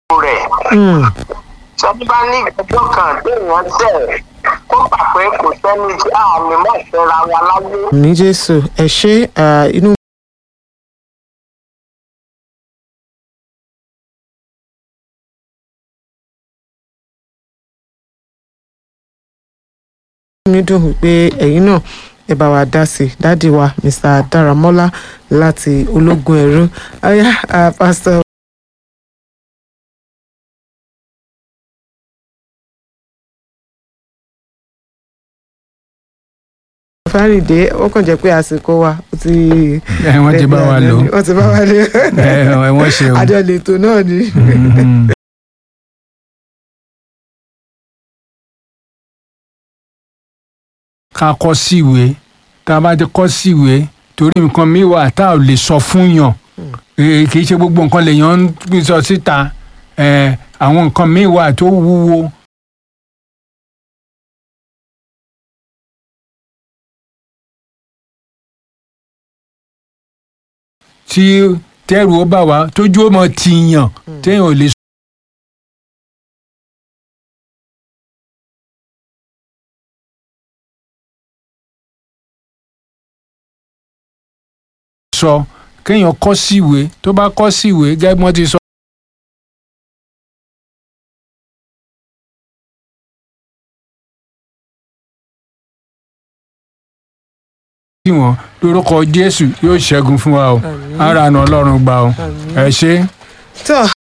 rẹ̀ Mm. sọ́ni bá ní ìgbẹ́jọ́ kan téèyàn tẹ̀ kó gbà pé kò sẹ́ni tí àmì mọ̀ ìfẹ́ra wa láyé. ní jésù ẹ ṣe ah, inú mi dùn pé ẹ̀yin náà ẹ bá wa dá sí i dádì wa mr daramola láti ológun ẹ̀rú ọ̀yá ah, pastor fárìndé ó kàn jẹ́ pé àsìkò wa ó ti. ẹ wọ́n ti bá wa lò ó wọ́n ti bá wa lò ẹ ẹ wọ́n ṣe o. àjọ lètò náà ni. Mhm. ká kọ́ síwèé tá a bá ti kọ́ síwèé torí nǹkan mi wà tá a ò lè sọ fún yàn Eh, kì í ṣe gbogbo nǹkan lèèyàn ń sọ síta Eh, àwọn nǹkan mi wà tó wúwo tí tẹ́rù ó bà wá tójú ó mọ tìyàn téèyàn ò lè sọ kéèyàn kọ́ síwèé tó bá kọ́ síwèé gẹ́gẹ́ bí wọ́n ti sọ. sí wọn lórúkọ jésù yóò ṣẹ́gun fún wa o Àmín. ara àna ọlọ́run gbà o Àmín. ẹ ṣé. tó